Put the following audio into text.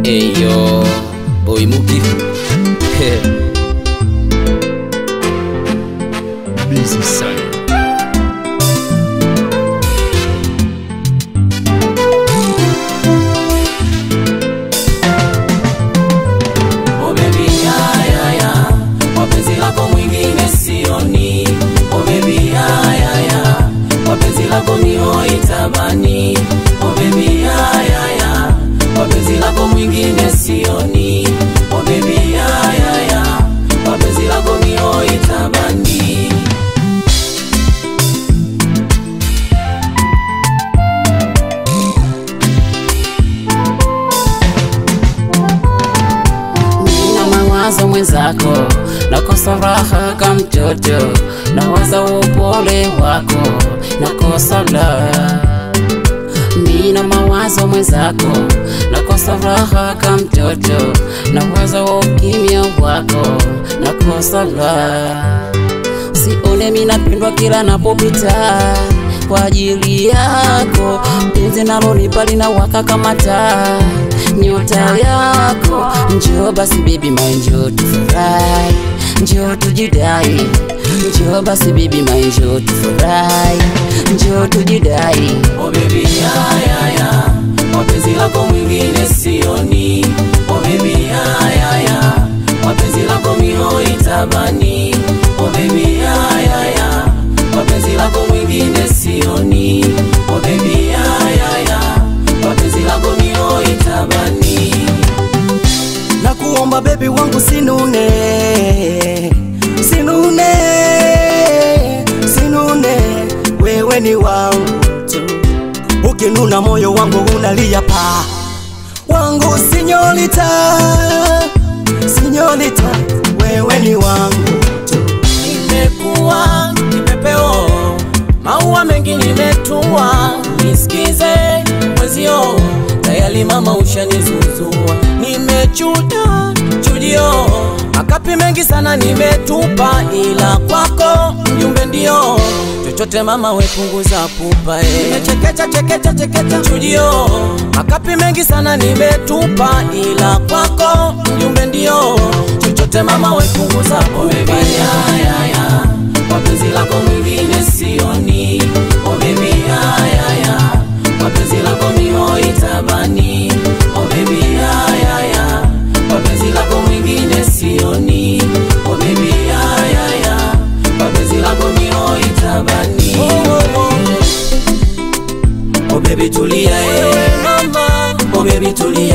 Eyo boy Muki Busy son Oh baby ya ya ya Wapenzi lako mwingine sioni Oh baby ya ya ya Wapenzi lako mihoi tabani Oh baby ya ya ya Wapenzi lako mwingine sioni Oh baby ya ya ya Wapenzi lako mihoi tabani Nina mawazo mwenzako, nakosa raha kama mtoto, nawaza upole wako, nakosa la. Nina mawazo mwenzako, nakosa raha kama mtoto, nawaza ukimya wako, nakosa la. Sione mimi napendwa kila napopita kwa ajili yako, penzi nalo nipa linawaka kama taa, nyota yako. Njoo basi baby my njoo tufurahi, njoo tujidai, njoo basi baby my njoo tufurahi, njoo tujidai. Oh baby ya ya ya Wapenzi lako mwingine sioni Oh baby ya ya ya Wapenzi lako mihoi tabani Oh baby ya ya ya Wapenzi lako mwingine sioni Oh baby ya ya ya Wapenzi lako mihoi tabani na kuomba bebi wangu sinune sinune sinune wewe ni wangu tu ukinuna moyo wangu unalia pa wangu sinyolita sinyolita wewe ni wangu tu Nimekuwa kipepeo, maua mengi nimetua, nisikize mwezio, tayari mama ushanizuzua. Nimechuja chujio, makapi mengi sana nimetupa, ila kwako mjumbe ndio chochote mama wepunguza pupa eh. Nimechekecha chekecha chekecha chujio, makapi mengi sana nimetupa, ila kwako mjumbe ndio chochote mama wepunguza pupa ya, ya, ya. Wapenzi lako mwingine sioni Oh baby ya ya ya Wapenzi lako mihoi tabani Oh baby ya ya ya Wapenzi lako mwingine sioni Oh baby ya ya ya Wapenzi lako mihoi tabani Oh, oh, oh. Oh baby tulia eh Oh baby tulia